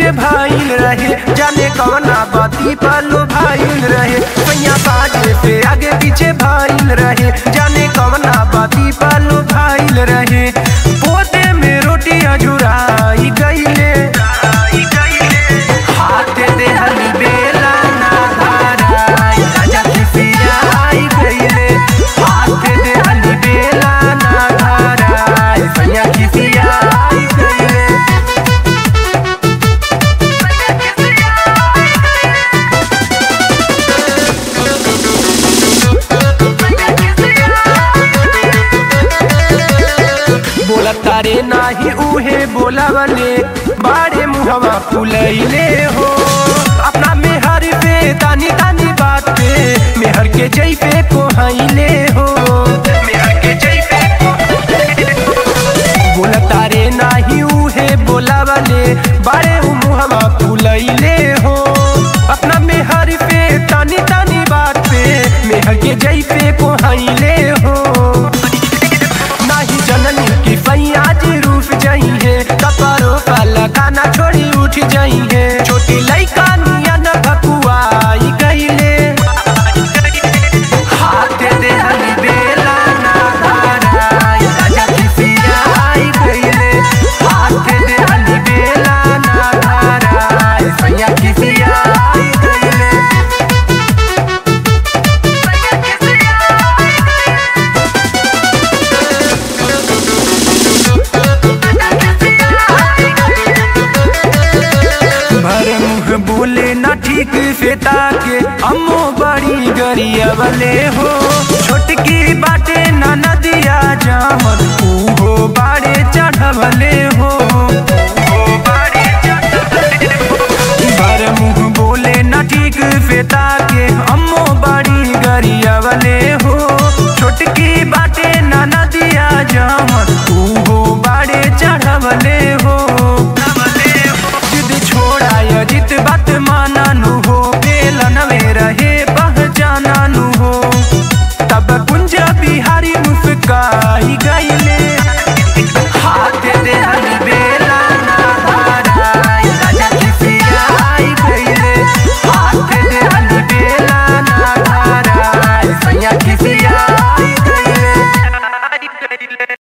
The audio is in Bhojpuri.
पीछे भाईल रहे जाने कौना बाती पालो भाईल रहे सैया बाजे पे आगे पीछे भाईल रहे जाने कौना बाती पालो भाईल रहे पोते में रोटी अजुराई गईले हाथ दे हली बेला ना धाराई राजा खिसिया आई गईले हाथ दे हली बेला ना धाराई सैया खिसिया आई गईले बोला तारे नाही उहे बोलावले बाड़े मुहवा फुलैले हो अपना मेहर पे तानी तानी बात पे मेहर के जई पे कोहैले हो मेहर के जई पे बोला तारे नाही उहे बोलावले बाड़े मुहवा फुलैले हो अपना मेहर पे तानी तानी बात पे मेहर के जई पे कोहैले हो नाही जननी की फैया जी रूठ जाई है कपड़ों का लगाना छोड़ी उठ जाई है छोटी लइका निया न भकुआई गईले हाथ दे हली बेला ना धाराई राजा खिसिया आई गईले हाथ दे हली बेला ना धाराई फैया खिसिया आई गईले भर मुँह बोले ना ठीक से ताके अम्मो बड़ी गरिया वाले हो छोटकी बाटे ना नदिया जामन ऊ हो बाड़े चढ़वले हो